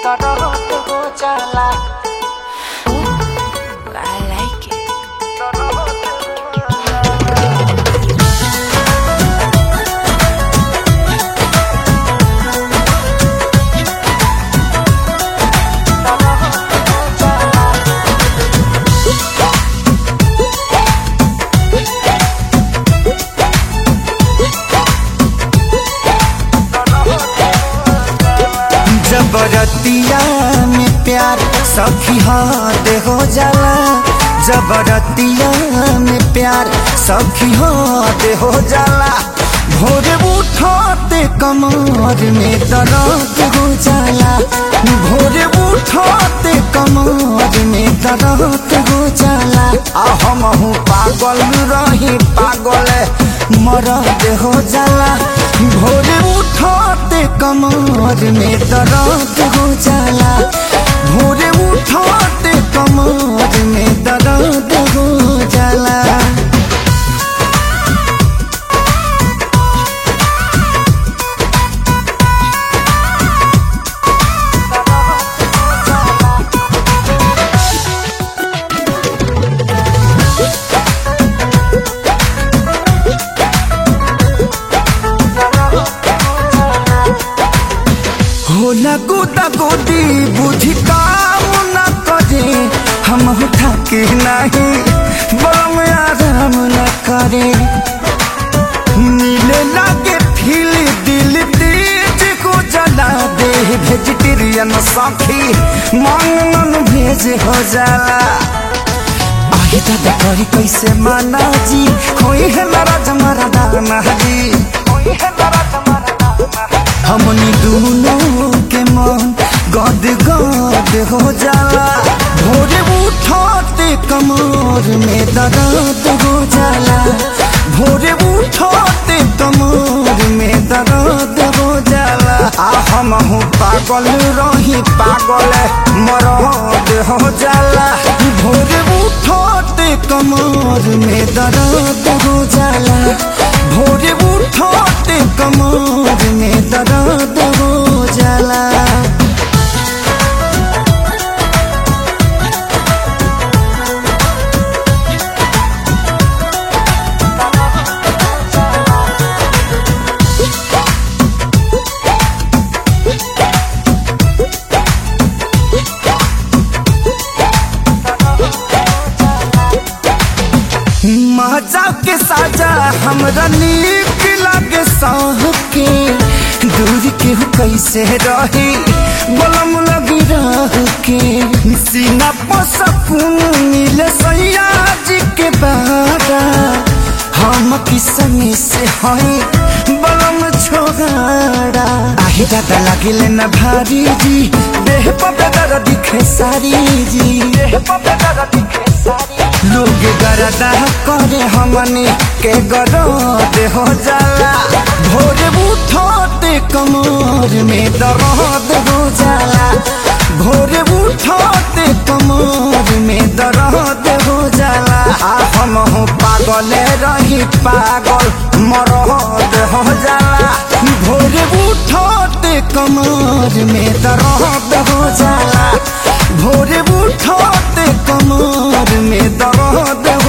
दर्द हो जाला I like it. जबरतिया में प्यार सखी हाथ हो जाला जबरतिया में प्यार सखी हाथ हो जाला भोरे उठते कमर में दर्द हो जाला भोरे उठते कमर में दर्द हो जाला आ हम हूँ पागल रही पागल मरद हो जाला भोरे उठते कमर में दर्द हो जाला भोरे उठते कमर में दर्द हो जाला होला गोदा गोदी बुझी काम न करे हम थके नहीं बम आराम न करे नीले लागे फील दिल तेज को जला दे वेजिटेरियन साथी मांग मन भेज हो जाला आही दादा करी कैसे माना जी होई है नाराज हमारा दाना जी होई है नाराज हमारा दाना हमनी दोनों के मन गद गद हो जाला भोरे उठते कमर में दर्द हो जाला भोरे उठते कमर में दर्द हो जाला आ हम हूँ पागल रही पागल मरद हो जाला भोरे उठते कमर में दर्द हो जाला भोरे उठते कमर में दर्द हो जाला मजा के साजा हमरा नीक लागे सह के दूर के हो कैसे रही बलम लगी रह के सीना पर सकून मिले सैया जी के बारा हम किसमी से हई बलम छोगाड़ा आही दादा लागिले न भारी जी देह पर बेदर दिखे सारी जी देह पर बेदर दिखे सारी लोग गरदा करे हमनी के गरद हो जाला भोरे उठते कमर में दर्द हो जाला भोरे उठते कमर में दर्द हो जाला आ हम हो पागल रही पागल मरद हो जाला भोरे उठते कमर में दर्द हो जाला भोरे उठते कमर में दर्द